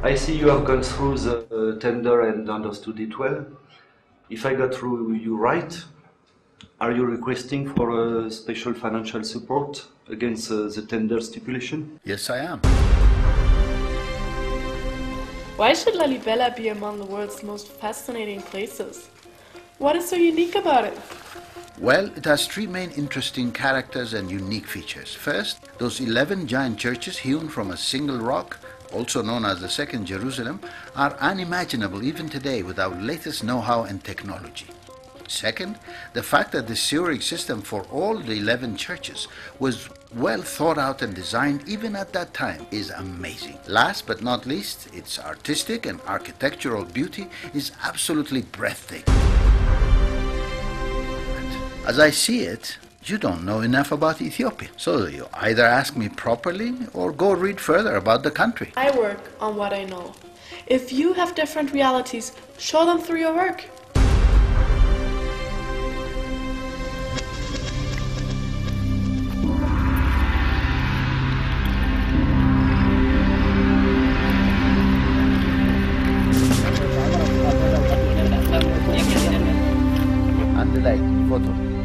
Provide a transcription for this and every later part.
I see you have gone through the uh, tender and understood it well. If I got through you right, are you requesting for uh, special financial support against uh, the tender stipulation? Yes, I am. Why should Lalibela be among the world's most fascinating places? What is so unique about it? Well, it has three main interesting characters and unique features. First, those 11 giant churches hewn from a single rock, also known as the Second Jerusalem, are unimaginable even today without latest know how and technology. Second, the fact that the sewerage system for all the 11 churches was well thought out and designed even at that time is amazing. Last but not least, its artistic and architectural beauty is absolutely breathtaking. As I see it, you don't know enough about Ethiopia. So you either ask me properly or go read further about the country. I work on what I know. If you have different realities, show them through your work. አንድ ላይ ፎቶ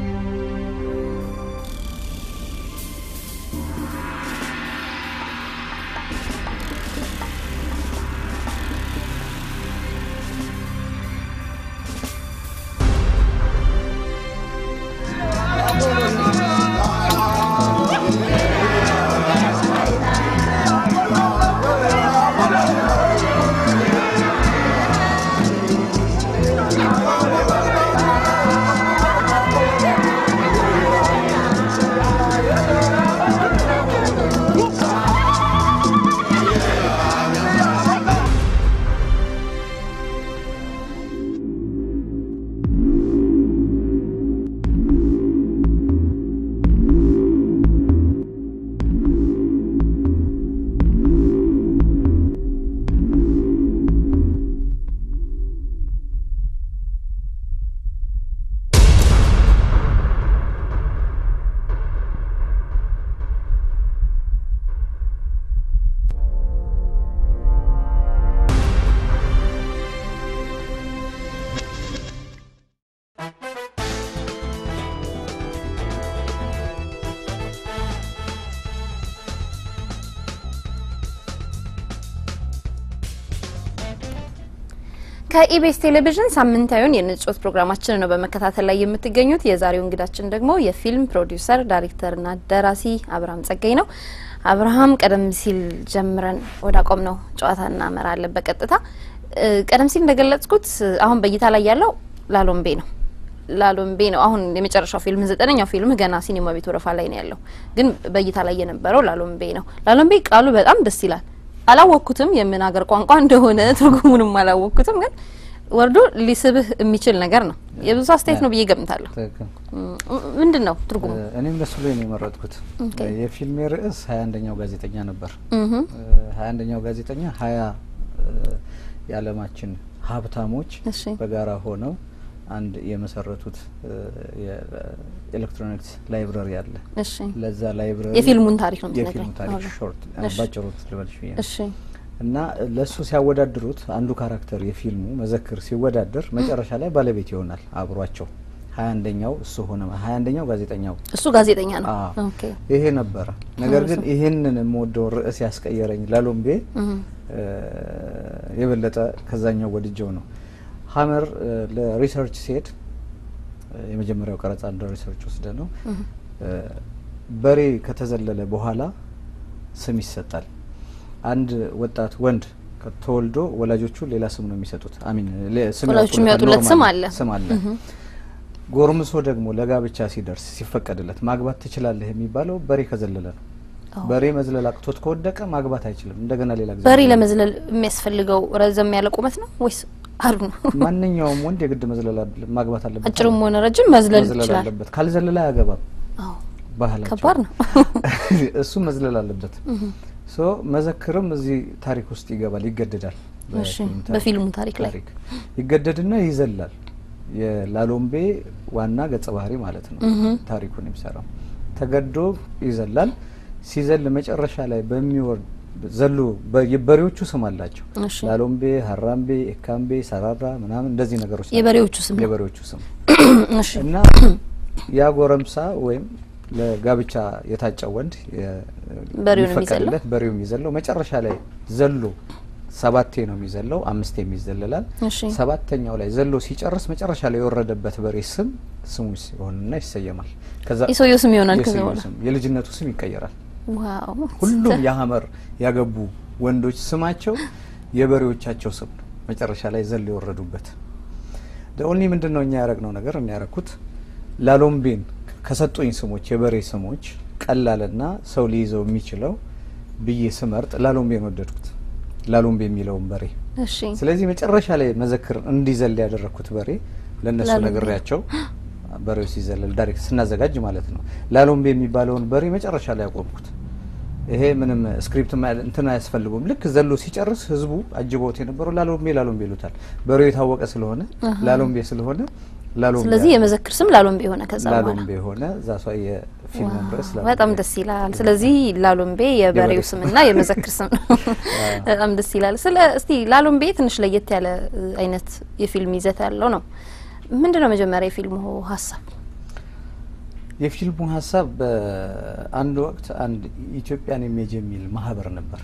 ከኢቢኤስ ቴሌቪዥን ሳምንታዊውን የንጮት ፕሮግራማችን ነው በመከታተል ላይ የምትገኙት። የዛሬው እንግዳችን ደግሞ የፊልም ፕሮዲውሰር ዳይሬክተርና ደራሲ አብርሃም ጸጋይ ነው። አብርሃም ቀደም ሲል ጀምረን ወደ አቆም ነው ጨዋታ እናመራለን በቀጥታ እ፣ ቀደም ሲል እንደገለጽኩት አሁን በእይታ ላይ ያለው ላሎምቤ ነው ላሎምቤ ነው። አሁን የመጨረሻው ፊልም ዘጠነኛው ፊልም ገና ሲኒማ ቤት ወረፋ ላይ ነው ያለው፣ ግን በእይታ ላይ የነበረው ላሎምቤ ነው። ላሎምቤ ቃሉ በጣም ደስ ይላል። አላወቅኩትም የምን ሀገር ቋንቋ እንደሆነ ትርጉሙንም አላወቅኩትም፣ ግን ወርዶ ሊስብህ የሚችል ነገር ነው። የብዙ አስተያየት ነው ብዬ ገምታለሁ። ትክክል። ምንድን ነው ትርጉሙ? እኔም ደስ ብሎኝ ነው የመረጥኩት። ኦኬ። የፊልሜ ርዕስ ሀያ አንደኛው ጋዜጠኛ ነበር። እህ ሀያ አንደኛው ጋዜጠኛ ሀያ የዓለማችን ሀብታሞች እሺ በጋራ ሆነው አንድ የመሰረቱት እ፣ የኤሌክትሮኒክስ ላይብረሪ አለ። እሺ ለዛ ላይብረሪ የፊልሙን ታሪክ ነው የፊልሙ የምትነግረኝ? ታሪክ አዎ። ሾርት እሺ። ባጭሩ ልበልሽ ብዬ ነው። እሺ እና ለሱ ሲያወዳድሩት አንዱ ካራክተር የፊልሙ መዘክር ሲወዳደር መጨረሻ ላይ ባለቤት ይሆናል አብሯቸው። ሀያ አንደኛው እሱ ሆነ። ሀያ አንደኛው ጋዜጠኛው እሱ ጋዜጠኛ ነው። አዎ። ኦኬ ይሄ ነበረ። ነገር ግን ይህንን የምወደውን ርዕስ ያስቀየረኝ ላሎምቤ እህ እ፣ የበለጠ ከዛኛው ወድጀው ነው። ሀመር እ፣ ለሪሰርች ሲሄድ እ፣ የመጀመሪያው ቀረጻ እንደ ሪሰርች ወስደ ነው እህ እ፣ በሬ ከተዘለለ በኋላ ስም ይሰጣል። አንድ ወጣት ወንድ ተወልዶ ወላጆቹ ሌላ ስም ነው የሚሰጡት። አሚን ሌ- ስም ወላጆቹ ያወጡለታል። የሚያወጡለት ስም ኖርማል አለ። ስም አለ። ጎርምሶ ደግሞ ለጋብቻ ሲደርስ ሲፈቀድለት ማግባት ትችላለህ የሚባለው በሬ ከዘለለ ነው። አዎ። በሬ መዝለል አቅቶት ከወደቀ ማግባት አይችልም። እንደገና ሌላ ጊዜ በሬ መዝለል ለመዝለል የሚያስፈልገው ረዘም ያለ ቁመት ነው ወይስ አሉ ነው? ማንኛውም ወንድ የግድ መዝለል አለ- ማግባት አለበት። አጭርም ሆነ ረጅም መዝለል መዝለል ይችላል። አለበት። ካልዘለለ አያገባም። አዎ ባህላቸው ከባድ ነው። እሱ መዝለል አለበት። ሶ መዘክርም እዚህ ታሪክ ውስጥ ይገባል፣ ይገደዳል። እሺ በፊልም ታሪክ- በፊልሙ ታሪክ ላይ ታሪክ ይገደድና ይዘላል። የላሎምቤ ዋና ገጸ ባህሪ ማለት ነው እህ ታሪኩን የሚሰራው ተገዶ ይዘላል። ሲዘል መጨረሻ ላይ በሚወርድ ዘሎ በ- የበሬዎቹ ስም አላቸው። እሺ ላሎምቤ፣ ሀራምቤ፣ ኤካምቤ፣ ሰራራ ምናምን እንደዚህ ነገሮች ናቸው። የበሬዎቹ ስም ነው። የበሬዎቹ ስም እሺ እና ያ ጎረምሳ ወይም ለጋብቻ የታጨው ወንድ የ- በሬውን የሚፈቀድለት በሬው የሚዘለው መጨረሻ ላይ ዘሎ ሰባቴ ነው የሚዘለው፣ አምስቴ የሚዘለላል። እሺ ሰባተኛው ላይ ዘሎ ሲጨርስ መጨረሻ ላይ የወረደበት በሬ ስም ስሙ ሲሆንና ይሰየማል። ከዛ የሰውየው ስም ይሆናል ከዛ የሰውየው በኋላ ስም የልጅነቱ ስም ይቀየራል። ዋው ሁሉም የሀመር ያገቡ ወንዶች ስማቸው የበሬዎቻቸው ስም ነው። መጨረሻ ላይ ዘሎ የወረዱበት ኦንሊ ምንድን ነው እኛ ያረግነው ነገር እኛ ያረኩት ላሎምቤን ከሰጡኝ ስሞች የበሬ ስሞች ቀላልና ሰው ሊይዘው የሚችለው ብዬ ስመርጥ ላሎምቤን ወደድኩት። ላሎምቤ የሚለውን በሬ እሺ ስለዚህ መጨረሻ ላይ መዘክር እንዲዘል ያደረግኩት በሬ ለእነሱ ላሎምቤ። ነግሬያቸው በሬው ሲዘለል ዳይሬክት ስናዘጋጅ ማለት ነው። ላሎምቤ የሚባለውን በሬ መጨረሻ ላይ ያቆምኩት። ይሄ ምንም ስክሪፕት ማ- እንትን አያስፈልጉም። ልክ ዘሎ ሲጨርስ ህዝቡ አጅቦት የነበረው ላሎምቤ ላሎምቤ ይሉታል። በሬው የታወቀ ስለሆነ ላሎምቤ ስለሆነ ላሎምቤ ስለዚህ የመዘክር ስም ላሎምቤ የሆነ ከዛ በኋላ ላሎምቤ የሆነ እዛ ሷ የፊልሙም ርዕስ ዋው፣ ላሎምቤ። በጣም ደስ ይላል። ስለዚህ ላሎምቤ የበሬው የበሬው ስምና የመዘክር ስም ነው። በጣም ደስ ይላል። ስለ እስቲ ላሎምቤ ትንሽ ለየት ያለ እ, አይነት የፊልም ይዘት ያለው ነው። ምንድን ነው መጀመሪያ የፊልሙ ሀሳብ? የፊልሙ ሀሳብ በአንድ ወቅት አንድ ኢትዮጵያን ኢሜጅ የሚል ማህበር ነበር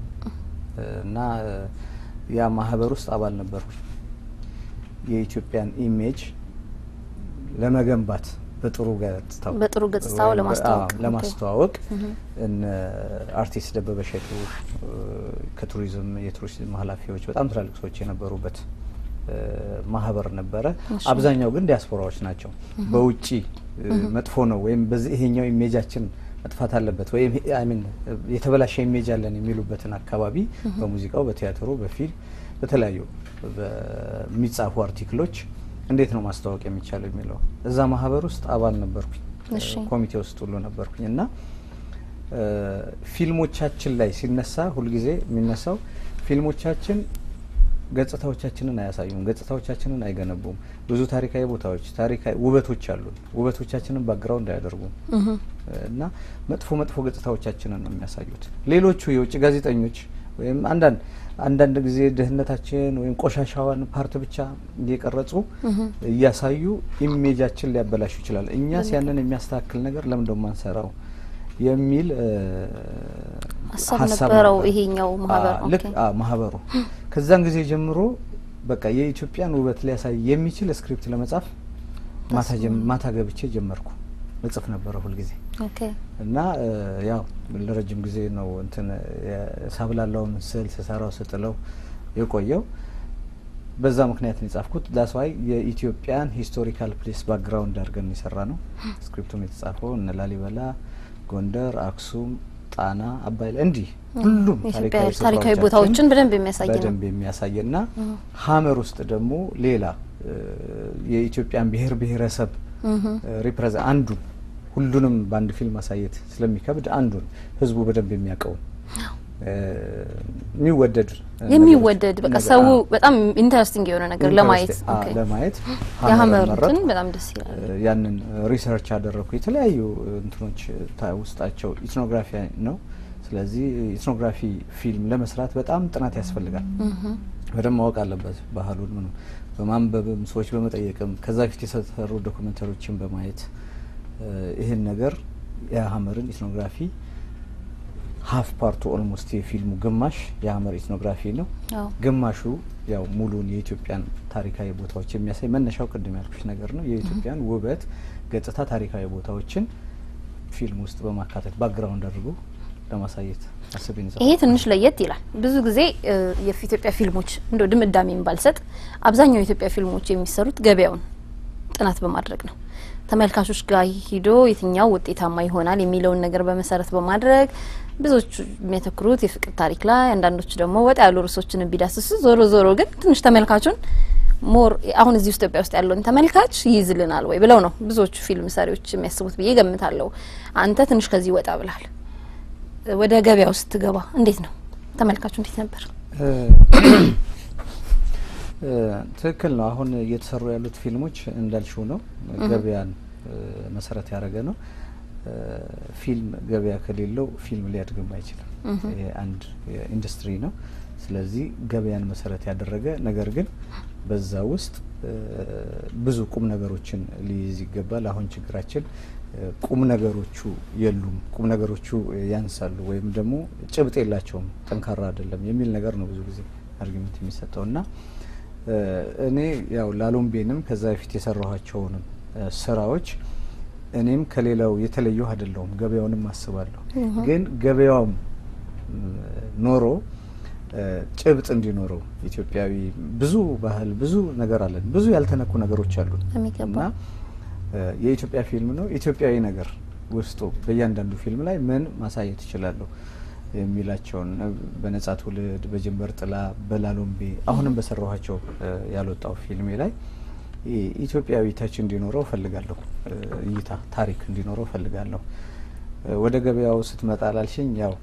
እና ያ ማህበር ውስጥ አባል ነበርኩኝ። የኢትዮጵያን ኢሜጅ ለመገንባት በጥሩ ገጽታው በጥሩ ገጽታው ወይም በ- ለማስተዋወቅ። አዎ፣ ለማስተዋወቅ እነ አርቲስት ደበበ እሸቱ እ፣ ከቱሪዝም የቱሪዝም ኃላፊዎች በጣም ትላልቅ ሰዎች የነበሩበት እ፣ ማህበር ነበረ። አብዛኛው ግን ዲያስፖራዎች ናቸው። በውጪ እ፣ መጥፎ ነው ወይም በዚህ ይሄኛው ኢሜጃችን መጥፋት አለበት ወይም ሚን የተበላሸ ኢሜጅ አለን የሚሉበትን አካባቢ በሙዚቃው፣ በቲያትሩ፣ በፊልም፣ በተለያዩ በሚጻፉ አርቲክሎች እንዴት ነው ማስተዋወቅ የሚቻለው የሚለው እዛ ማህበር ውስጥ አባል ነበርኩኝ። እሺ። ኮሚቴ ውስጥ ሁሉ ነበርኩኝ እና እ፣ ፊልሞቻችን ላይ ሲነሳ ሁልጊዜ የሚነሳው ፊልሞቻችን ገጽታዎቻችንን አያሳዩም፣ ገጽታዎቻችንን አይገነቡም። ብዙ ታሪካዊ ቦታዎች፣ ታሪካዊ ውበቶች አሉን። ውበቶቻችንን ባግራውንድ አያደርጉም እና መጥፎ መጥፎ ገጽታዎቻችንን ነው የሚያሳዩት። ሌሎቹ የውጭ ጋዜጠኞች ወይም አንዳንድ አንዳንድ ጊዜ ድህነታችን ወይም ቆሻሻዋን ፓርት ብቻ እየቀረጹ እያሳዩ ኢሜጃችን ሊያበላሹ ይችላል። እኛስ ያንን የሚያስተካክል ነገር ለምን ደሞ ማንሰራው የሚል እ፣ ሀሳብ ነበረው ይሄኛው ማህበር። አዎ፣ ልክ ኦኬ። አዎ፣ ማህበሩ ከዛን ጊዜ ጀምሮ በቃ የኢትዮጵያን ውበት ሊያሳይ የሚችል ስክሪፕት ለመጻፍ ማታ ጀም- ማታ ገብቼ ጀመርኩ። እጽፍ ነበረ ሁልጊዜ ኦኬ እና እ፣ ያው ለረጅም ጊዜ ነው እንትን የ- ሳብላላውን ስዕል ስሰራው ስጥለው የቆየው። በዛ ምክንያት ነው የጻፍኩት። ዳስዋይ የኢትዮጵያን ሂስቶሪካል ፕሌስ ባክግራውንድ አድርገን የሰራ ነው። ስክሪፕቱም የተጻፈው እነ ላሊበላ፣ ጎንደር፣ አክሱም፣ ጣና፣ አባይ ላይ እንዲህ ሁሉም የኢትዮጵያ ታሪካዊ ታሪካዊ ስፍራዎቻችን ቦታዎችን በደንብ የሚያሳይ ነው። በደንብ የሚያሳይና ሀመር ውስጥ ደግሞ ሌላ እ፣ የኢትዮጵያን ብሔር ብሔረሰብ ሪፕሬዘንት አንዱን ሁሉንም በአንድ ፊልም ማሳየት ስለሚከብድ አንዱን ህዝቡ በደንብ የሚያውቀውን እ፣ የሚወደድ ነገሮች- የሚወደድ በቃ ነገር- ሰው አዎ፣ በጣም ኢንተረስቲንግ የሆነ ነገር ለማየት ኢንተረስቲ- አዎ፣ ኦኬ። ለማየት የሀመር ሀመርን እንትን መረጥኩ። በጣም ደስ ይላል። እ፣ ያንን ሪሰርች ያደረግኩ የተለያዩ እንትኖች ታ- ውስጣቸው ኢትኖግራፊ ነው። ስለዚህ ኢትኖግራፊ ፊልም ለመስራት በጣም ጥናት ያስፈልጋል። በደንብ ማወቅ አለበት ባህሉን ምኑ በማንበብም ሰዎች በመጠየቅም ከዛ በፊት የተሰሩ ዶክመንተሪዎችን በማየት እ፣ ይህን ነገር የሀመርን ኢትኖግራፊ ሀፍ ፓርቱ ኦልሞስት የፊልሙ ግማሽ የሀመር ኢትኖግራፊ ነው። አዎ። ግማሹ ያው ሙሉን የኢትዮጵያን ታሪካዊ ቦታዎች የሚያሳይ መነሻው ቅድም ያልኩሽ ነገር ነው። የኢትዮጵያን ውበት፣ ገጽታ፣ ታሪካዊ ቦታዎችን ፊልም ውስጥ በማካተት ባክግራውንድ አድርጎ ለማሳየት አስቤን ይሄ ትንሽ ለየት ይላል። ብዙ ጊዜ እ፣ የኢትዮጵያ ፊልሞች እንደ ድምዳሜን ባልሰጥ አብዛኛው የኢትዮጵያ ፊልሞች የሚሰሩት ገበያውን ጥናት በማድረግ ነው። ተመልካቾች ጋር ሂዶ የትኛው ውጤታማ ይሆናል የሚለውን ነገር በመሰረት በማድረግ ብዙዎቹ የሚያተኩሩት የፍቅር ታሪክ ላይ፣ አንዳንዶቹ ደግሞ ወጣ ያሉ ርዕሶችን ቢዳስሱ፣ ዞሮ ዞሮ ግን ትንሽ ተመልካቹን ሞር አሁን እዚህ ኢትዮጵያ ውስጥ ያለውን ተመልካች ይይዝልናል ወይ ብለው ነው ብዙዎቹ ፊልም ሰሪዎች የሚያስቡት ብዬ ገምታለሁ። አንተ ትንሽ ከዚህ ወጣ ብላል። ወደ ገበያ ውስጥ ትገባ እንዴት ነው ተመልካቹ እንዴት ነበር? እ፣ እ፣ ትክክል ነው። አሁን እየተሰሩ ያሉት ፊልሞች እንዳልሽው ነው፣ ገበያን እ፣ መሰረት ያደረገ ነው። ፊልም ገበያ ከሌለው ፊልም ሊያድግም አይችልም። ይሄ አንድ ኢንዱስትሪ ነው። ስለዚህ ገበያን መሰረት ያደረገ ነገር ግን በዛ ውስጥ ብዙ ቁም ነገሮችን ሊይዝ ይገባል። አሁን ችግራችን ቁም ነገሮቹ የሉም፣ ቁም ነገሮቹ ያንሳሉ፣ ወይም ደግሞ ጭብጥ የላቸውም፣ ጠንካራ አይደለም የሚል ነገር ነው ብዙ ጊዜ አርጊመንት የሚሰጠው እና እኔ ያው ላሎምቤንም ከዛ በፊት የሰራኋቸውንም ስራዎች እኔም ከሌላው የተለየሁ አይደለሁም። ገበያውንም አስባለሁ። ግን ገበያውም ኖሮ ጭብጥ እንዲኖረው ኢትዮጵያዊ ብዙ ባህል ብዙ ነገር አለን። ብዙ ያልተነኩ ነገሮች አሉን እና የኢትዮጵያ ፊልም ነው ኢትዮጵያዊ ነገር ውስጡ በእያንዳንዱ ፊልም ላይ ምን ማሳየት ይችላለሁ የሚላቸውን በነጻ ትውልድ፣ በጀንበር ጥላ፣ በላሎምቤ አሁንም በሰራኋቸው ያልወጣው ፊልሜ ላይ ኢትዮጵያዊ ታች እንዲኖረው እፈልጋለሁ። እይታ ታሪክ እንዲኖረው እፈልጋለሁ። ወደ ገበያው ስትመጣ ላልሽኝ ያው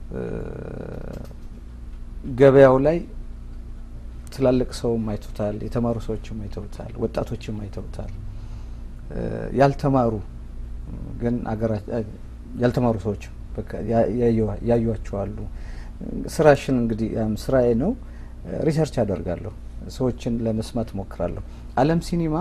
ገበያው ላይ ትላልቅ ሰውም አይተውታል፣ የተማሩ ሰዎችም አይተውታል፣ ወጣቶችም አይተውታል። ያልተማሩ ግን አገራ ያልተማሩ ሰዎች ያዩዋቸዋሉ። ስራሽን እንግዲህ ስራዬ ነው፣ ሪሰርች አደርጋለሁ፣ ሰዎችን ለመስማት ሞክራለሁ። አለም ሲኒማ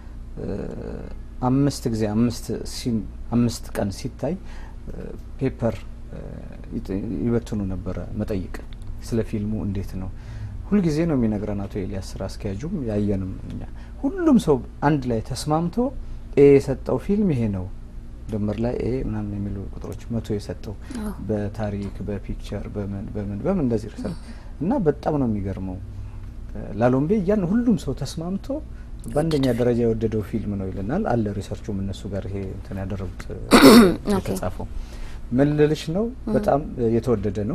አምስት ጊዜ አምስት አምስት ቀን ሲታይ ፔፐር ይበትኑ ነበረ መጠይቅ ስለ ፊልሙ እንዴት ነው ሁልጊዜ ነው የሚነግረን አቶ ኤልያስ ስራ አስኪያጁም ያየንም እኛ ሁሉም ሰው አንድ ላይ ተስማምቶ ኤ የሰጠው ፊልም ይሄ ነው ድምር ላይ ኤ ምናምን የሚሉ ቁጥሮች መቶ የሰጠው በታሪክ በፒክቸር በምን በምን በምን እንደዚህ ርሰል እና በጣም ነው የሚገርመው ላሎምቤ እያን ሁሉም ሰው ተስማምቶ በአንደኛ ደረጃ የወደደው ፊልም ነው ይለናል አለ ሪሰርቹም እነሱ ጋር ይሄ እንትን ያደረጉት የተጻፈው ምን ልልሽ ነው በጣም የተወደደ ነው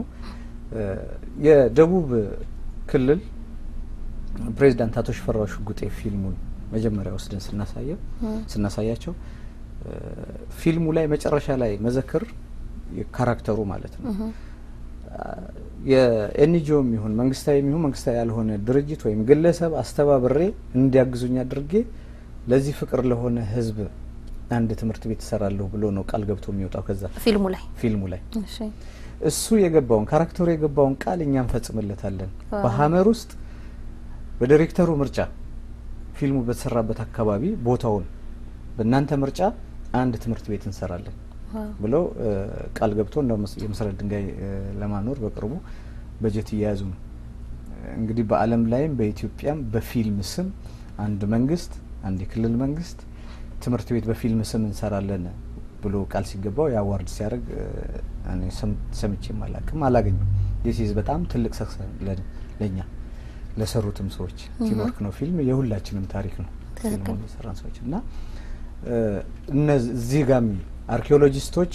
የደቡብ ክልል ፕሬዚዳንት አቶ ሽፈራው ሽጉጤ ፊልሙን መጀመሪያ ወስደን ስናሳየው ስናሳያቸው ፊልሙ ላይ መጨረሻ ላይ መዘክር ካራክተሩ ማለት ነው የኤንጂኦም ይሁን መንግስታዊ ይሁን መንግስታዊ ያልሆነ ድርጅት ወይም ግለሰብ አስተባብሬ እንዲያግዙኝ አድርጌ ለዚህ ፍቅር ለሆነ ህዝብ አንድ ትምህርት ቤት እሰራለሁ ብሎ ነው ቃል ገብቶ የሚወጣው ከዛ ፊልሙ ላይ ፊልሙ ላይ እሱ የገባውን ካራክተሩ የገባውን ቃል እኛ እንፈጽምለታለን። በሀመር ውስጥ በዲሬክተሩ ምርጫ ፊልሙ በተሰራበት አካባቢ ቦታውን በእናንተ ምርጫ አንድ ትምህርት ቤት እንሰራለን ብለው ቃል ገብቶ የመሰረት ድንጋይ ለማኖር በቅርቡ በጀት እየያዙ ነው። እንግዲህ በዓለም ላይም በኢትዮጵያም በፊልም ስም አንድ መንግስት አንድ የክልል መንግስት ትምህርት ቤት በፊልም ስም እንሰራለን ብሎ ቃል ሲገባው የአዋርድ ሲያደርግ እኔ ሰምቼም አላቅም አላገኘም። ዲስ በጣም ትልቅ ሰክሰ ለኛ ለሰሩትም ሰዎች ቲምወርክ ነው። ፊልም የሁላችንም ታሪክ ነው። ፊልሙ የሰራን ሰዎች እና እነዚህ ጋሚ አርኪኦሎጂስቶች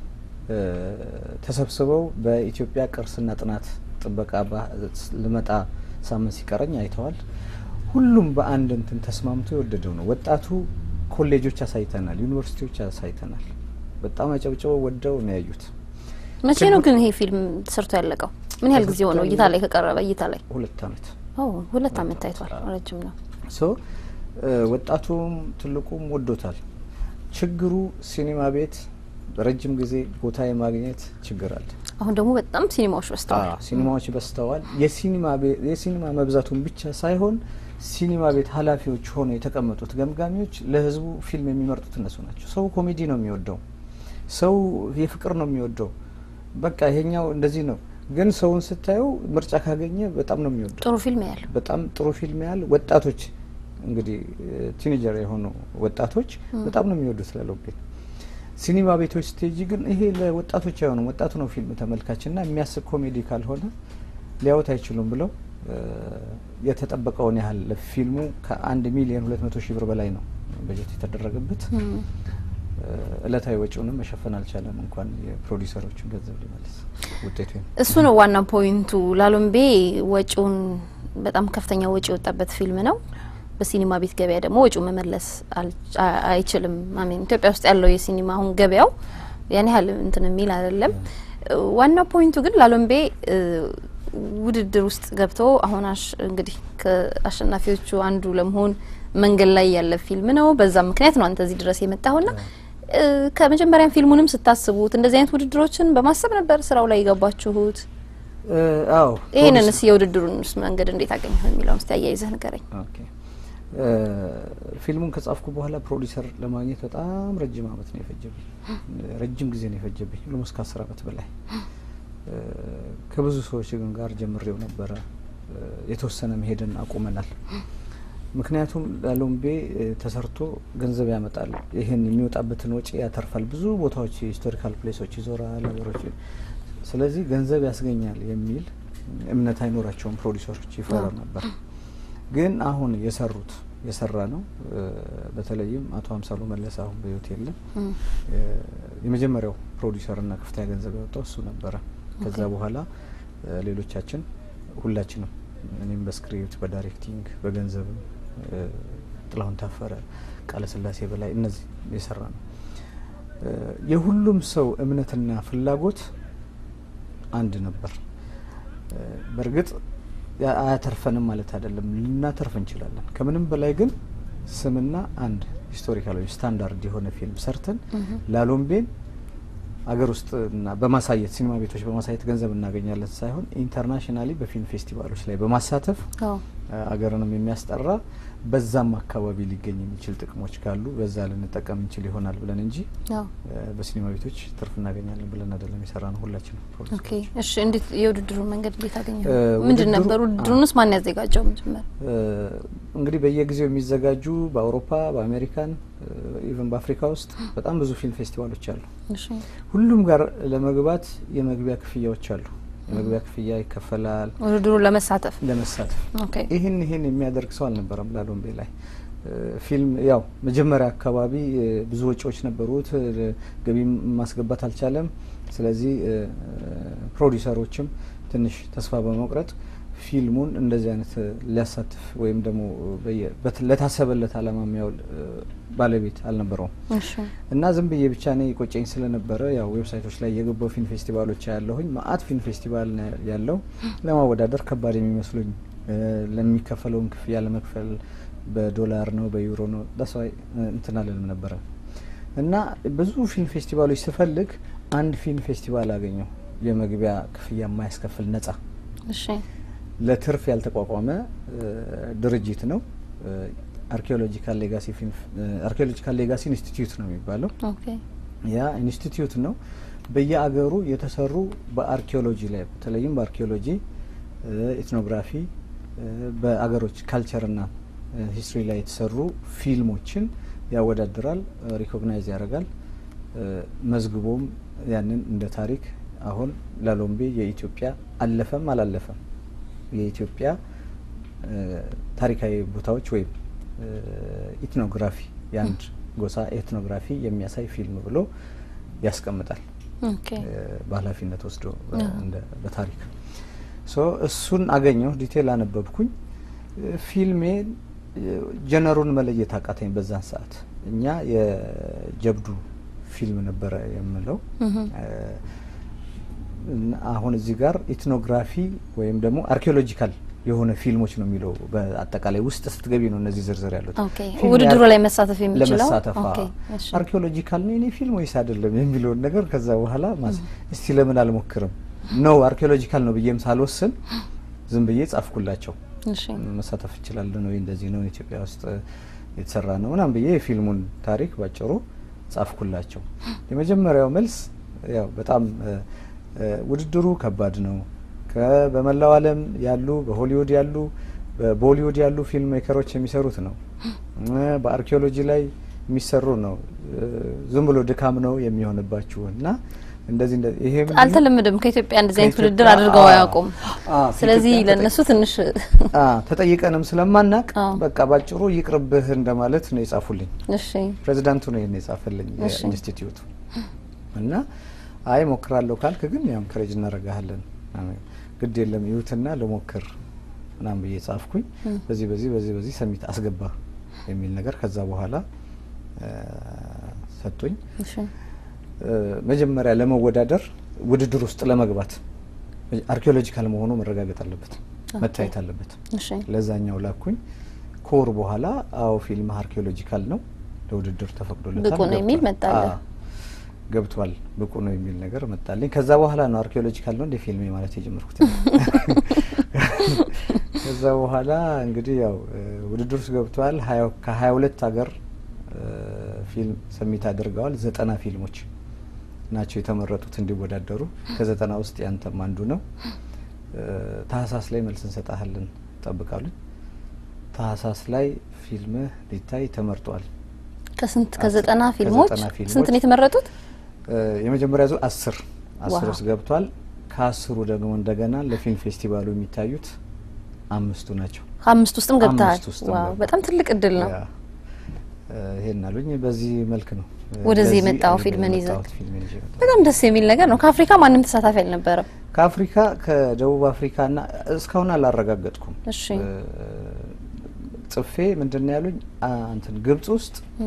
ተሰብስበው በኢትዮጵያ ቅርስና ጥናት ጥበቃ ልመጣ ሳምንት ሲቀረኝ አይተዋል። ሁሉም በአንድ እንትን ተስማምቶ የወደደው ነው። ወጣቱ ኮሌጆች አሳይተናል፣ ዩኒቨርሲቲዎች አሳይተናል። በጣም አጨብጭበው ወደው ነው ያዩት። መቼ ነው ግን ይሄ ፊልም ተሰርቶ ያለቀው? ምን ያህል ጊዜ ሆነው እይታ ላይ ከቀረበ? እይታ ላይ ሁለት አመት ሁለት አመት ታይቷል። ረጅም ነው። ሶ ወጣቱም ትልቁም ወዶታል። ችግሩ ሲኒማ ቤት ረጅም ጊዜ ቦታ የማግኘት ችግር አለ። አሁን ደግሞ በጣም ሲኒማዎች በዝተዋል። ሲኒማዎች በዝተዋል። የሲኒማ መብዛቱን ብቻ ሳይሆን ሲኒማ ቤት ኃላፊዎች ሆነው የተቀመጡት ገምጋሚዎች ለህዝቡ ፊልም የሚመርጡት እነሱ ናቸው። ሰው ኮሜዲ ነው የሚወደው፣ ሰው የፍቅር ነው የሚወደው። በቃ ይሄኛው እንደዚህ ነው። ግን ሰውን ስታየው ምርጫ ካገኘ በጣም ነው የሚወደው። ጥሩ ፊልም ያለ በጣም ጥሩ ፊልም ያህል ወጣቶች እንግዲህ ቲኔጀር የሆኑ ወጣቶች በጣም ነው የሚወዱት ላሎቤን። ሲኒማ ቤቶች ስቴጂ ግን ይሄ ለወጣቶች አይሆኑም። ወጣቱ ነው ፊልም ተመልካችና የሚያስብ ኮሜዲ ካልሆነ ሊያዩት አይችሉም ብለው የተጠበቀውን ያህል ፊልሙ ከአንድ ሚሊዮን ሁለት መቶ ሺህ ብር በላይ ነው በጀት የተደረገበት። እለታዊ ወጪውንም መሸፈን አልቻለም። እንኳን የፕሮዲሰሮችን ገንዘብ ሊመልስ ውጤቱ እሱ ነው ዋና ፖይንቱ። ላሎምቤ ወጪውን በጣም ከፍተኛ ወጪ የወጣበት ፊልም ነው። በሲኒማ ቤት ገበያ ደግሞ ወጪው መመለስ አይችልም። አሜን ኢትዮጵያ ውስጥ ያለው የሲኒማ አሁን ገበያው ያን ያህል እንትን የሚል አይደለም። ዋና ፖይንቱ ግን ላሎምቤ ውድድር ውስጥ ገብቶ አሁን እንግዲህ ከአሸናፊዎቹ አንዱ ለመሆን መንገድ ላይ ያለ ፊልም ነው። በዛ ምክንያት ነው አንተ እዚህ ድረስ የመጣሁና እ፣ ከመጀመሪያም ፊልሙንም ስታስቡት እንደዚህ አይነት ውድድሮችን በማሰብ ነበር ስራው ላይ የገባችሁት? እ፣ አዎ ይህንንስ የውድድሩንስ መንገድ እንዴት አገኘሁ የሚለውን እስቲ አያይዘህ ንገረኝ። ኦኬ እ፣ ፊልሙን ከጻፍኩ በኋላ ፕሮዲሰር ለማግኘት በጣም ረጅም አመት ነው የፈጀብኝ። ረጅም ጊዜ ነው የፈጀብኝ፣ ሁሉም እስከ አስር አመት በላይ እ፣ ከብዙ ሰዎች ግን ጋር ጀምሬው ነበረ። እ፣ የተወሰነ መሄድን አቁመናል። ምክንያቱም ላሎምቤ እ፣ ተሰርቶ ገንዘብ ያመጣል፣ ይህን የሚወጣበትን ወጪ ያተርፋል፣ ብዙ ቦታዎች ሂስቶሪካል ፕሌሶች ይዞራል ሀገሮች። ስለዚህ ገንዘብ ያስገኛል የሚል እምነት አይኖራቸውም ፕሮዲሰሮች፣ ይፈራ ነበር። ግን አሁን የሰሩት የሰራ ነው። እ፣ በተለይም አቶ አምሳሉ መለስ አሁን በህይወት የለም። እ፣ የመጀመሪያው ፕሮዲሰርና ከፍተኛ ገንዘብ ያወጣው እሱ ነበረ። ከዛ በኋላ እ፣ ሌሎቻችን ሁላችንም እኔም በስክሪፕት በዳይሬክቲንግ በገንዘብም እ፣ ጥላሁን ታፈረ፣ ቃለ ስላሴ በላይ እነዚህ የሰራ ነው። እ፣ የሁሉም ሰው እምነትና ፍላጎት አንድ ነበር። እ፣ በእርግጥ ያ- አያተርፈንም ማለት አይደለም፣ ልናተርፍ እንችላለን። ከምንም በላይ ግን ስምና አንድ ሂስቶሪካል ወይም ስታንዳርድ የሆነ ፊልም ሰርተን ላሎምቤን አገር ውስጥ እና በማሳየት ሲኒማ ቤቶች በማሳየት ገንዘብ እናገኛለን ሳይሆን ኢንተርናሽናሊ በፊልም ፌስቲቫሎች ላይ በማሳተፍ አዎ አ- አገርንም የሚያስጠራ በዛም አካባቢ ሊገኝ የሚችል ጥቅሞች ካሉ በዛ ልንጠቀም እንችል ይሆናል ብለን እንጂ አዎ እ፣ በሲኒማ ቤቶች ትርፍ እናገኛለን ብለን አይደለም የሰራ ነው ሁላችን ኦኬ እሺ። እንዴት የውድድሩን መንገድ እንዴት አገኘሁ? እ፣ ምንድን ውድድሩ- ነበር ውድድሩንስ ማን ያዘጋጀው? መጀመሪያ እንግዲህ በየጊዜው የሚዘጋጁ በአውሮፓ በአሜሪካን ኢቨን በአፍሪካ ውስጥ በጣም ብዙ ፊልም ፌስቲቫሎች አሉ። እሺ ሁሉም ጋር ለመግባት የመግቢያ ክፍያዎች አሉ። የመግቢያ ክፍያ ይከፈላል ውድድሩን ለመሳተፍ ለመሳተፍ። ኦኬ ይህን ይህን የሚያደርግ ሰው አልነበረም ላሎምቤ ላይ እ፣ ፊልም ያው መጀመሪያ አካባቢ እ፣ ብዙ ወጪዎች ነበሩት፣ እ፣ ገቢ ማስገባት አልቻለም። ስለዚህ እ፣ ፕሮዲሰሮችም ትንሽ ተስፋ በመቁረጥ ፊልሙን እንደዚህ አይነት እ፣ ሊያሳትፍ ወይም ደግሞ በየ- በት- ለታሰበለት ዓላማ የሚያውል እ፣ ባለቤት አልነበረውም። እሺ እና ዝም ብዬ ብቻ እኔ ቆጨኝ ስለነበረ ያው ዌብሳይቶች ላይ የገባው ፊልም ፌስቲቫሎች ያለሁኝ ማአት ፊልም ፌስቲቫል ነው ያለው ለማወዳደር ከባድ የሚመስሉኝ እ፣ ለሚከፈለውን ክፍያ ለመክፈል በዶላር ነው በዩሮ ነው ዳስዋይ እንትን አልልም ነበረ እና ብዙ ፊልም ፌስቲቫሎች ስፈልግ አንድ ፊልም ፌስቲቫል አገኘው የመግቢያ ክፍያ የማያስከፍል ነጻ እሺ ለትርፍ ያልተቋቋመ እ፣ ድርጅት ነው። አርኪኦሎጂካል ሌጋሲ ፊልም አርኪኦሎጂካል ሌጋሲ ኢንስቲትዩት ነው የሚባለው። ኦኬ ያ ኢንስቲትዩት ነው በየአገሩ የተሰሩ በአርኪኦሎጂ ላይ በተለይም በአርኪኦሎጂ ኢትኖግራፊ፣ በአገሮች ካልቸርና ሂስትሪ ላይ የተሰሩ ፊልሞችን ያወዳድራል፣ ሪኮግናይዝ ያደርጋል። እ፣ መዝግቦም ያንን እንደ ታሪክ አሁን ላሎምቤ የኢትዮጵያ አለፈም አላለፈም የኢትዮጵያ እ፣ ታሪካዊ ቦታዎች ወይም እ፣ ኢትኖግራፊ የአንድ ጎሳ ኤትኖግራፊ የሚያሳይ ፊልም ብሎ ያስቀምጣል ኦኬ እ፣ በኃላፊነት ወስዶ በ- አዎ። እንደ- በታሪክ ሶ እሱን አገኘሁ። ዲቴል አነበብኩኝ። እ፣ ፊልሜ እ፣ ጀነሩን መለየት አቃተኝ። በዛን ሰዓት እኛ የጀብዱ ፊልም ነበረ የምለው እህ እ፣ እና አሁን እዚህ ጋር ኢትኖግራፊ ወይም ደግሞ አርኪኦሎጂካል የሆነ ፊልሞች ነው የሚለው በአጠቃላይ ውስጥ ስትገቢ ነው እነዚህ ዝርዝር ያሉት። ኦኬ ፊልም ውድድሩ ያር- ላይ መሳተፍ የሚችለው ለመሳተፍ ኦኬ አዎ። እሺ አርኪኦሎጂካል ነው የኔ ፊልም ወይስ አይደለም የሚለውን ነገር ከዛ በኋላ ማስ እስቲ ለምን አልሞክርም ነው አርኪኦሎጂካል ነው ብዬም ሳልወስን ዝም ብዬ ጻፍኩላቸው። እሺ መሳተፍ እችላለሁ ወይ እንደዚህ ነው ኢትዮጵያ ውስጥ የተሰራ ነው ምናምን ብዬ የፊልሙን ታሪክ ባጭሩ ጻፍኩላቸው። የመጀመሪያው መልስ ያው በጣም እ፣ እ፣ ውድድሩ ከባድ ነው ከ- በመላው ዓለም ያሉ በሆሊውድ ያሉ በቦሊውድ ያሉ ፊልም ሜከሮች የሚሰሩት ነው እ፣ በአርኪኦሎጂ ላይ የሚሰሩ ነው እ፣ ዝም ብሎ ድካም ነው የሚሆንባችሁ እና እንደዚህ እንደዚህ ይሄ ምንድን ነው? አልተለመደም። ከኢትዮጵያ እንደዚህ አይነት ከኢትዮጵያ- ውድድር አድርገው አዎ። አያውቁም። አዎ፣ ስለዚህ ከኢትዮጵያ ለእነሱ ትንሽ አ ተጠይቀንም ስለማናቅ አዎ። በቃ ባጭሩ ይቅርብህ እንደማለት ነው የጻፉልኝ። እሺ ፕሬዚዳንቱ ነው ይሄን የጻፈልኝ እሺ። የኢንስቲትዩቱ እና አይ ሞክራለሁ ካልክ ግን ያው ኢንከሬጅ እናደርግሃለን አሜን፣ ግድ የለም ይሁትና ልሞክር ምናምን ብዬ ጻፍኩኝ። በዚህ በዚህ በዚህ በዚህ ሰሚት አስገባ የሚል ነገር ከዛ በኋላ እ፣ ሰጡኝ። እሺ እ፣ መጀመሪያ ለመወዳደር ውድድር ውስጥ ለመግባት አርኪኦሎጂካል መሆኑ መረጋገጥ አለበት፣ መታየት አለበት። እሺ ለዛኛው ላኩኝ። ከወር በኋላ አዎ ፊልም አርኪኦሎጂካል ነው ለውድድር ተፈቅዶለታል። ብቁ ነው የሚል ገብቷል። መጣልህ? አዎ፣ ገብቷል ብቁ ነው የሚል ነገር መጣልኝ። ከዛ በኋላ ነው አርኪኦሎጂካል ነው እንደ ፊልሜ ማለት የጀመርኩት። ከዛ በኋላ እንግዲህ ያው እ፣ ውድድር ውስጥ ገብተዋል። ከሀያ ሁለት ሀገር እ፣ ፊልም ሰሚት አድርገዋል። ዘጠና ፊልሞች ናቸው የተመረጡት እንዲወዳደሩ። ከዘጠና ውስጥ ያንተም አንዱ ነው። እ፣ ታህሳስ ላይ መልስ እንሰጣለን ጠብቃሉኝ። ታህሳስ ላይ ፊልምህ ሊታይ ተመርጧል። ከስንት አስር- ከዘጠና ፊልሞች ከዘጠና ፊልሞች ስንት ነው የተመረጡት? እ፣ የመጀመሪያ ዙር አስር አስር ዋው። ውስጥ ገብቷል። ከአስሩ ደግሞ እንደገና ለፊልም ፌስቲቫሉ የሚታዩት አምስቱ ናቸው። ከአምስት ውስጥም ገብተሃል። አምስት ውስጥም ዋው ገባሁ። በጣም ትልቅ እድል ነው። ያ፣ እ፣ ይሄን አሉኝ። በዚህ መልክ ነው እ፣ ወደዚህ ለዚህ የመጣው አልበ- ፊልምን ይዘህ? የመጣሁት ፊልሜን ይዤ መጣሁ። በጣም ደስ የሚል ነገር ነው። ከአፍሪካ ማንም ተሳታፊ አልነበረም። ከአፍሪካ ከደቡብ አፍሪካና እስካሁን አላረጋገጥኩም። እሺ እ፣ ጽፌ ምንድን ነው ያሉኝ አ፣ እንትን ግብጽ ውስጥ እ፣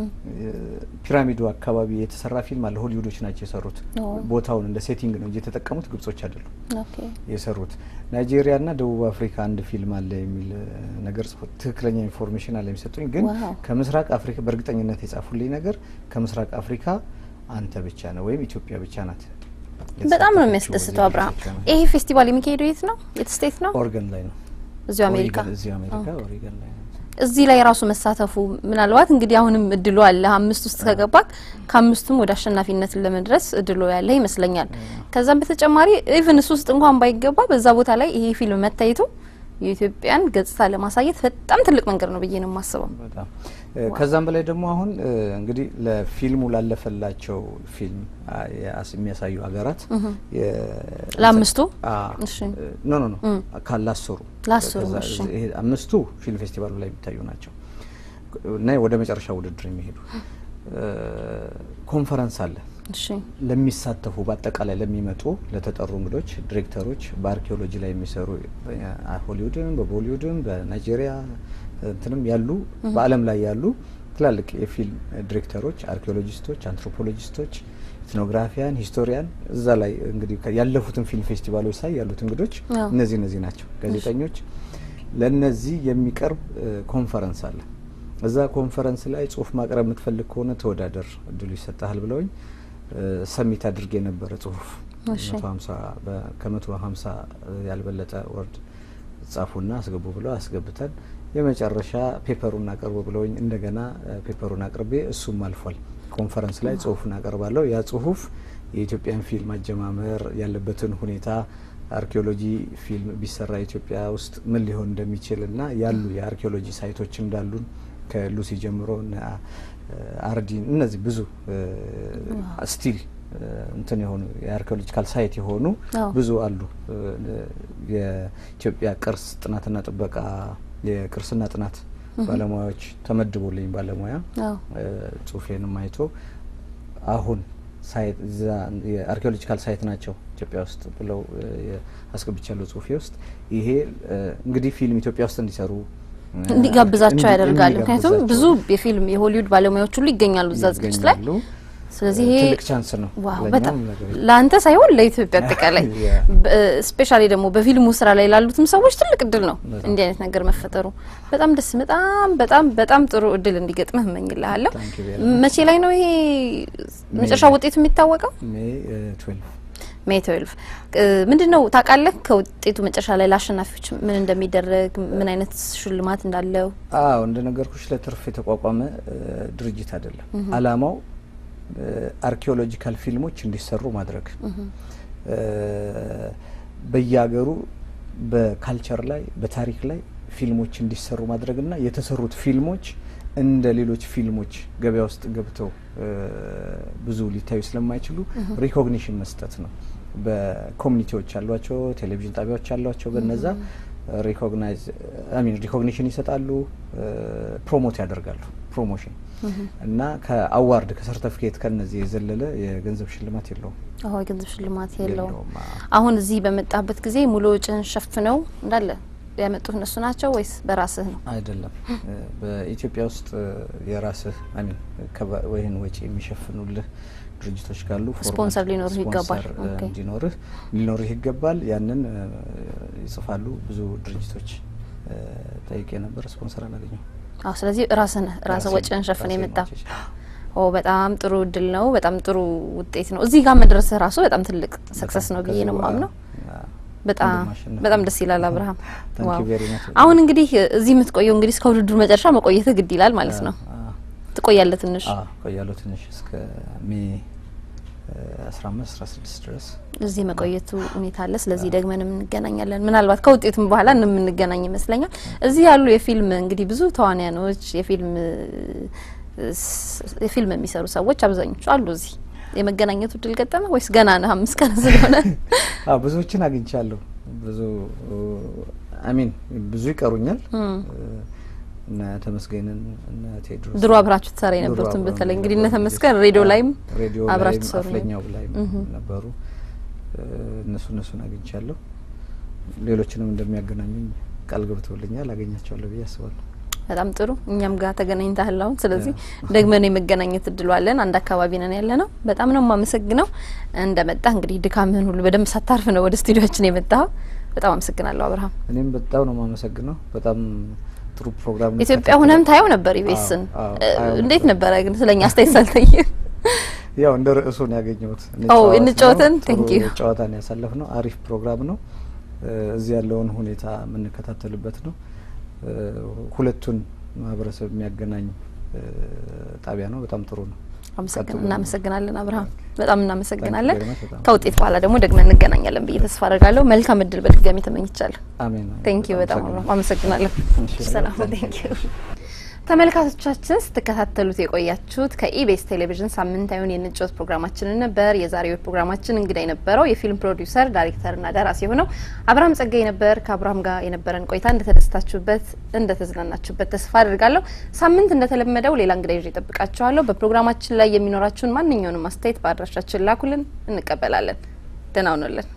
ፒራሚዱ አካባቢ የተሰራ ፊልም አለ። ሆሊውዶች ናቸው የሰሩት። ኦ። ቦታውን እንደ ሴቲንግ ነው እንጂ የተጠቀሙት ግብጾች አይደሉም ኦኬ የሰሩት። ናይጄሪያና ደቡብ አፍሪካ አንድ ፊልም አለ የሚል እ፣ ነገር ጽፎ ትክክለኛ ኢንፎርሜሽን አለ የሚሰጡኝ። ግን ዋው። ከምስራቅ አፍሪካ በእርግጠኝነት የጻፉልኝ ነገር ከምስራቅ አፍሪካ አንተ ብቻ ነው ወይም ኢትዮጵያ ብቻ ናት። በጣም ነው የተሳተፈችው የሚያስደስተው። በዚህ አብርሃም ብቻ ነው። ይሄ ፌስቲቫል የሚካሄደው የት ነው? የት ስቴት ነው? ኦሪገን ላይ ነው። እዚሁ አሜሪካ። ኦሪገን- እዚሁ አሜሪካ ኦሪገን ላይ ነው። እዚህ ላይ ራሱ መሳተፉ ምናልባት እንግዲህ አሁንም እድሉ አለ። አምስት ውስጥ ከገባክ ከአምስቱም ወደ አሸናፊነት ለመድረስ እድሉ ያለ ይመስለኛል። ከዛም በተጨማሪ ኢቭን እሱ ውስጥ እንኳን ባይገባ በዛ ቦታ ላይ ይሄ ፊልም መታየቱ የኢትዮጵያን ገጽታ ለማሳየት በጣም ትልቅ መንገድ ነው ብዬ ነው የማስበው። በጣም እ፣ ከዛም በላይ ደግሞ አሁን እ፣ እንግዲህ ለፊልሙ ላለፈላቸው ፊልም አ፣ የአስ- የሚያሳዩ ሀገራት የ- ለአምስቱ? አ፣ እሺ። እ፣ ኖ ኖ ኖ ካ- ላሰሩ ላሰሩ፣ ከዛ እሺ። ይሄ አምስቱ ፊልም ፌስቲቫሉ ላይ የሚታዩ ናቸው እና ወደ መጨረሻ ውድድር የሚሄዱ እ፣ ኮንፈረንስ አለ እሺ ለሚሳተፉ በአጠቃላይ ለሚመጡ ለተጠሩ እንግዶች ዲሬክተሮች በአርኪኦሎጂ ላይ የሚሰሩ ሆሊውድም በቦሊውድም በናይጄሪያ እንትንም ያሉ በዓለም ላይ ያሉ ትላልቅ የፊልም ዲሬክተሮች፣ አርኪኦሎጂስቶች፣ አንትሮፖሎጂስቶች፣ ኢትኖግራፊያን፣ ሂስቶሪያን እዛ ላይ እንግዲህ ከ- ያለፉትን ፊልም ፌስቲቫሎች ሳይ ያሉት እንግዶች አዎ። እነዚህ እነዚህ ናቸው። ጋዜጠኞች ለነዚህ የሚቀርብ እ፣ ኮንፈረንስ አለ። እዛ ኮንፈረንስ ላይ ጽሁፍ ማቅረብ የምትፈልግ ከሆነ ተወዳደር እድሉ ይሰጣል ብለውኝ እ፣ ሰሚት አድርጌ የነበረ ጽሁፍ እሺ። መቶ ሀምሳ በ- ከመቶ ሀምሳ ያልበለጠ ወርድ ጻፉና አስገቡ ብለው አስገብተን የመጨረሻ ፔፐሩን አቅርቡ ብለውኝ እንደገና እ፣ ፔፐሩን አቅርቤ እሱም አልፏል። ኮንፈረንስ ላይ ጽሁፉን አቀርባለሁ። ያ ጽሁፍ የኢትዮጵያን ፊልም አጀማመር ያለበትን ሁኔታ አርኪኦሎጂ ፊልም ቢሰራ ኢትዮጵያ ውስጥ ምን ሊሆን እንደሚችል እና ያሉ የአርኪኦሎጂ ሳይቶች እንዳሉን ከሉሲ ጀምሮ እነ አርዲን እነዚህ ብዙ ስቲል እንትን የሆኑ የአርኪኦሎጂካል ሳይት የሆኑ አዎ። ብዙ አሉ። እ፣ የኢትዮጵያ ቅርስ ጥናትና ጥበቃ የቅርስና ጥናት ባለሙያዎች ተመድቦልኝ ባለሙያ አዎ እ፣ ጽሁፌንም አይቶ አሁን ሳይት እዛ የአርኪኦሎጂካል ሳይት ናቸው ኢትዮጵያ ውስጥ ብለው እ፣ የ- አስገብቻለሁ ጽሁፌ ውስጥ ይሄ እ፣ እንግዲህ ፊልም ኢትዮጵያ ውስጥ እንዲሰሩ እ፣ እንዲጋብዛቸው እንዲ- ያደርጋል። ምክንያቱም እንዲጋብዛቸው ብዙ የፊልም የሆሊውድ ባለሙያዎች ሁሉ ይገኛሉ እዛ ዝግጅት ላይ። ይገኛሉ። ስለዚህ ይሄ ትልቅ ቻንስ ነው። ዋው ለእኛም በጣም ነገር ለአንተ ሳይሆን ለኢትዮጵያ አጠቃላይ ያ። ስፔሻሊ ደግሞ በፊልሙ ስራ ላይ ላሉትም ሰዎች ትልቅ እድል ነው በጣም። እንዲህ አይነት ነገር መፈጠሩ። በጣም ደስ በጣም በጣም በጣም ጥሩ እድል እንዲገጥምህ እመኝልሃለሁ። Thank you very much. መቼ ላይ ነው ይሄ መጨረሻ ውጤቱ የሚታወቀው? ሜይ ትዌልቭ ሜይ 12 ምንድን ነው ታውቃለህ? ከውጤቱ መጨረሻ ላይ ለአሸናፊዎች ምን እንደሚደረግ ምን አይነት ሽልማት እንዳለው? አዎ እንደነገርኩሽ ለትርፍ የተቋቋመ እ፣ ድርጅት አይደለም። አላማው አርኪኦሎጂካል ፊልሞች እንዲሰሩ ማድረግ እ፣ በየሀገሩ በካልቸር ላይ በታሪክ ላይ ፊልሞች እንዲሰሩ ማድረግና የተሰሩት ፊልሞች እንደ ሌሎች ፊልሞች ገበያ ውስጥ ገብተው እ፣ ብዙ ሊታዩ ስለማይችሉ ሪኮግኒሽን መስጠት ነው። በኮሚኒቲዎች አሏቸው፣ ቴሌቪዥን ጣቢያዎች አሏቸው። በነዛ ሪኮግናይዝ ሚን ሪኮግኒሽን ይሰጣሉ፣ ፕሮሞት ያደርጋሉ። ፕሮሞሽን እና ከአዋርድ ከሰርተፊኬት ከነዚህ የዘለለ የገንዘብ ሽልማት የለውም አዎ የገንዘብ ሽልማት የለውም። የለውም። አዎ። አሁን እዚህ በመጣበት ጊዜ ሙሉ ወጪን ሸፍነው እንዳለ ያመጡት እነሱ ናቸው ወይስ በራስህ ነው? አይደለም እ፣ በኢትዮጵያ ውስጥ እ፣ የራስህ አሚን ወይን ወጪ የሚሸፍኑልህ ድርጅቶች ካሉ ፎርማል ስፖንሰር ሊኖርህ ይገባል። ስፖንሰር እ፣ ኦኬ። እንዲኖርህ ሊኖርህ ይገባል። ያንን እ፣ ይጽፋሉ። ብዙ ድርጅቶች እ፣ ጠይቄ ነበር፣ ስፖንሰር አላገኘው። አዎ ስለዚህ ራስን ራስን ወጪን ሸፍን ራሴን የመጣ ወጪ ኦ በጣም ጥሩ እድል ነው። በጣም ጥሩ ውጤት ነው። እዚህ ጋር መድረስ ራሱ በጣም ትልቅ ሰክሰስ ነው ብዬ ነው የማምነው። በጣም እንደማሸነፍ በጣም ደስ ይላል አብርሃም። Thank you ዋው very much። አሁን እንግዲህ እዚህ የምትቆየው እንግዲህ እስከ ውድድሩ መጨረሻ መቆየትህ ግድ ይላል ማለት ነው። ትቆያለህ ትንሽ ቆያለሁ ትንሽ እስከ ሜ አስራ አምስት አስራ ስድስት ድረስ እዚህ መቆየቱ ሁኔታ አለ። ስለዚህ ደግመንም እንገናኛለን። ምናልባት ከውጤቱም በኋላ እንደምንገናኝ ይመስለኛል። እዚህ ያሉ የፊልም እንግዲህ ብዙ ተዋንያኖች የፊልም ስ- የፊልም የሚሰሩ ሰዎች አብዛኞቹ አሉ እዚህ የመገናኘቱ እድል ገጠመ ወይስ ገና ነህ? አምስት ቀን ስለሆነ አዎ ብዙዎችን አግኝቻለሁ። ብዙ አሚን ብዙ ይቀሩኛል። እነ ተመስገንን እነ ቴድሮስ ድሮ አብራችሁ ትሰራ ድሮ የነበሩትን አብረን በተለይ እንግዲህ እነ የነበሩ ተመስገን ልጆች፣ ሬዲዮ አዎ፣ ላይም ሬዲዮ አብራችሁ ላይም ትሰሩ ነው። አፍለኛው ላይም ነበሩ። እነሱ እነሱን አግኝቻለሁ። ሌሎችንም እንደሚያገናኙኝ ቃል ገብተውልኛል። አገኛቸዋለሁ ብዬ አስባለሁ። በጣም ጥሩ። እኛም ጋር ተገናኝተሃል አሁን። ስለዚህ ደግመን የመገናኘት እድሉ አለን። አንድ አካባቢ ነን ያለ ነው። በጣም ነው የማመሰግነው። እንደመጣ እንግዲህ ድካምህን ሁሉ በደንብ ሳታርፍ ነው ወደ ስቱዲዮችን የመጣኸው። በጣም አመሰግናለሁ አብርሃም። እኔም በጣም ነው የማመሰግነው። በጣም ጥሩ ፕሮግራም ነው ኢትዮጵያ የተከታተለው። ሁነም ታየው ነበር ኢቢኤስን። አዎ፣ እ፣ አየው እንዴት ነበር። ነበረ ግን ስለኛ አስተያየት ሳልጠይቅ? ያው እንደ ርዕሱ ነው ያገኘሁት። ኦ፣ እንጫወት ነው። እንጫወትን? Thank ጥሩ you። ጨዋታን ያሳለፍ ነው። አሪፍ ፕሮግራም ነው። እ፣ እዚህ ያለውን ሁኔታ የምንከታተልበት ነው። እ፣ ሁለቱን ማህበረሰብ የሚያገናኝ እ፣ ጣቢያ ነው። በጣም ጥሩ ነው። አመሰግን ቀጥሉ። እናመሰግናለን አብርሃም፣ በጣም እናመሰግናለን። Thank you very much። በጣም ከውጤት በኋላ ደግሞ ደግመን እንገናኛለን ብዬ ተስፋ አደርጋለሁ። መልካም እድል በድጋሚ ተመኝቻለሁ። አሜን። ቴንክ ዩ በጣም አመሰግናለሁ። አመሰግናለሁ። እሺ፣ ሰላም thank ቴንክ you። ዩ ተመልካቾቻችን ስትከታተሉት የቆያችሁት ከኢቢኤስ ቴሌቪዥን ሳምንታዊውን የንጮት ፕሮግራማችንን ነበር። የዛሬው ፕሮግራማችን እንግዳ የነበረው የፊልም ፕሮዲውሰር ዳይሬክተርና ደራሲ የሆነው አብርሃም ጸጋይ ነበር። ከአብርሃም ጋር የነበረን ቆይታ እንደተደስታችሁበት፣ እንደተዝናናችሁበት ተስፋ አድርጋለሁ። ሳምንት እንደተለመደው ሌላ እንግዳ ይዤ እጠብቃችኋለሁ። በፕሮግራማችን ላይ የሚኖራችሁን ማንኛውንም አስተያየት በአድራሻችን ላኩልን፣ እንቀበላለን። ደህና ሁኑልን።